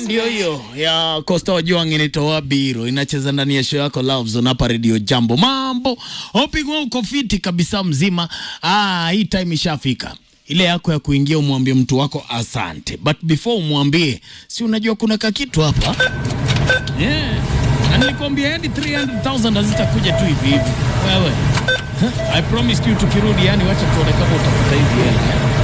ndio hiyo ya Costa Ojwang inatoa biro inacheza ndani ya show yako Love Zone hapa Radio Jambo. Mambo opigwa uko fiti kabisa mzima. Ah, hii time ishafika ile yako ya kuingia umwambie mtu wako asante, but before umwambie, si unajua kuna kakitu hapa yeah. Na nilikwambia hadi 300,000 hazitakuja tu hivi hivi wewe. Huh? I promised you tukirudi, yani wacha tuone kama utakuta hizi hela eh?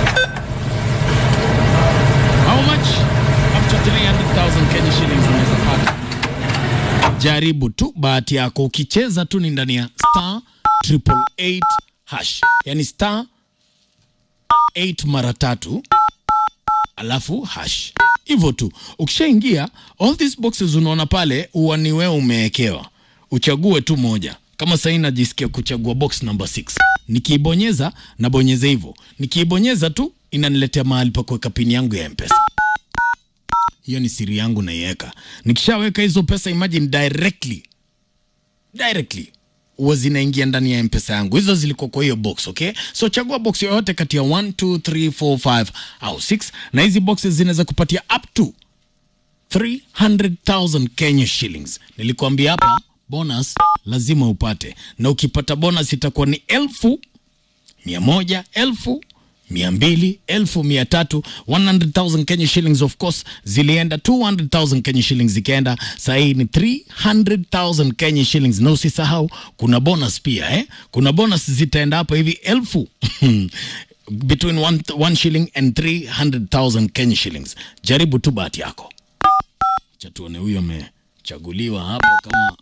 How much? Up to 300,000 Kenya shillings unaweza pata. Jaribu tu bahati yako, ukicheza tu ni ndani ya star triple eight hash, yani star 8 mara tatu alafu hash, hivyo tu. Ukishaingia all these boxes unaona pale, huwa ni wewe umewekewa, uchague tu moja. Kama sahii najisikia kuchagua box number 6 nikiibonyeza nabonyeza hivyo, nikiibonyeza tu inaniletea mahali pa kuweka pini yangu ya mpesa hiyo ni siri yangu naiweka. Nikishaweka hizo pesa, imagine directly directly huwa zinaingia ndani ya mpesa yangu. Hizo zilikuwa kwa hiyo box, okay? So chagua box yoyote kati ya 1 2 3 4 5 au 6, na hizi boxes zinaweza kupatia up to 300,000 Kenya shillings. Nilikwambia hapa bonus lazima upate, na ukipata bonus itakuwa ni elfu mia moja elfu mia mbili elfu mia tatu 100,000 Kenya shillings of course zilienda 200,000 Kenya shillings zikaenda sahii ni 300,000 Kenya shillings na usisahau kuna bonus pia eh? kuna bonus zitaenda hapa hivi elfu between one, one shilling and 300,000 Kenya shillings jaribu tu bahati yako cha tuone huyo amechaguliwa hapa kama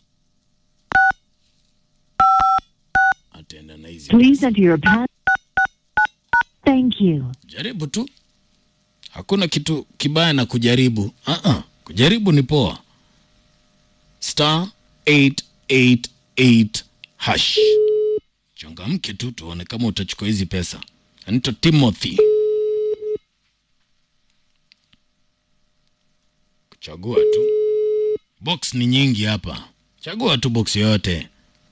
ataenda na hizi Please enter your pass. Thank you. jaribu tu, hakuna kitu kibaya na kujaribu. uh-uh. Kujaribu ni poa. Star 888 hash, changamke tu, tuone kama utachukua hizi pesa. Anaitwa Timothy. Kuchagua tu, box ni nyingi hapa, chagua tu box yoyote.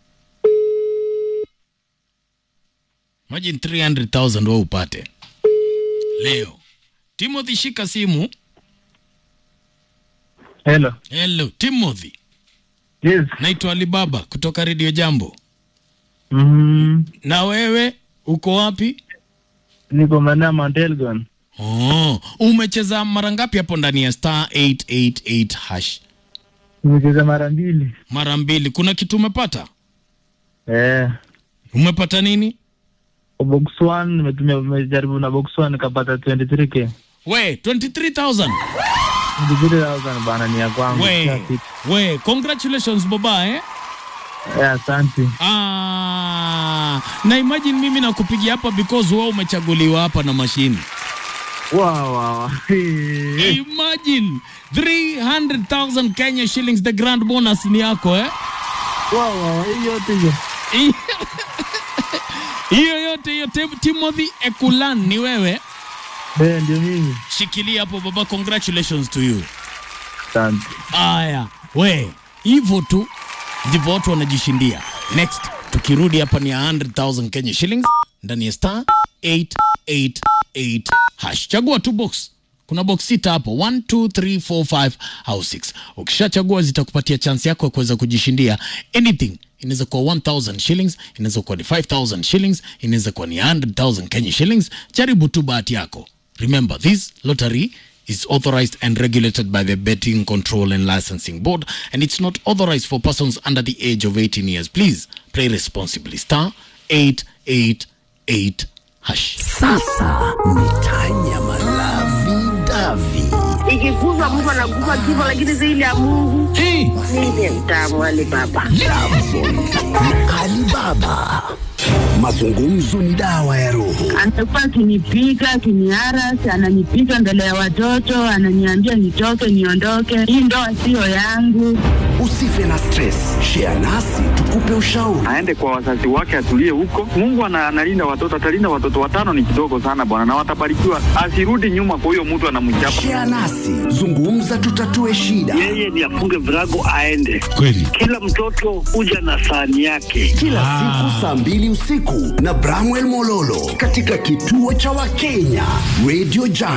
Imagine 300,000 wewe upate leo. Timothy, shika simu. Hello. Hello Timothy, Yes. naitwa Alibaba kutoka Radio Jambo. Mm, Na wewe uko wapi? niko maeneo ya Mount Elgon. Oh, umecheza mara ngapi hapo ndani ya star 888 hash? Nimecheza mara mbili. Mara mbili. Kuna kitu umepata? Eh. Umepata nini? Kwa box 1 nimetumia nimejaribu na box 1 nikapata 23k. We, 23,000. 23,000 bana ni ya kwangu. We, Classic. we, congratulations baba eh? Eh, asante. Ah, na imagine mimi nakupigia hapa because wewe umechaguliwa hapa na mashini. Wow, wow. Eh, Imagine 300,000 Kenya shillings the grand bonus ni yako eh? Wow, wow. Hiyo yote hiyo. Hiyo yote hiyo Tim- Timothy Ekulan ni wewe. Eh, ndio mimi. Shikilia hapo baba, congratulations to you. Asante. Aya, we hivyo tu ndivyo watu wanajishindia. Next tukirudi hapa ni 100,000 Kenya shillings ndani ya star 888 hash. Chagua tu box. Kuna box sita hapo 1 2 3 4 5 au 6. Ukishachagua zitakupatia chance yako ya kuweza kujishindia anything. Inaweza kuwa 1000 shillings, inaweza kuwa ni 5000 shillings, inaweza kuwa ni 100,000 Kenya shillings. Jaribu tu bahati yako. Remember this lottery is authorized and regulated by the Betting Control and Licensing Board, and it's not authorized for persons under the age of 18 years. Please play responsibly. Star 888 hash. Sasa ni Tanya Malavi Davi. ikiguzwa mtu anaguza kifo, lakini zaidi ya Mungu Hey, ndiye mtamu wale baba. Alibaba. Mazungumzo ni dawa ya roho. Amekuwa akinipiga akiniarasi, ananipiga mbele ya watoto, ananiambia nitoke, niondoke, hii ndoa siyo yangu. Usife na stress. Share nasi tukupe ushauri. aende kwa wazazi wake atulie huko. Mungu ana- analinda watoto, atalinda watoto watano, ni kidogo sana bwana, na watabarikiwa. Asirudi nyuma kwa huyo mtu anamchapa. Share nasi. Zungumza tutatue shida. yeye ni afunge virago aende. kweli. Kila mtoto huja na sahani yake. Kila siku saa mbili usiku na Bramwell Mololo katika kituo cha Wakenya Radio Jam.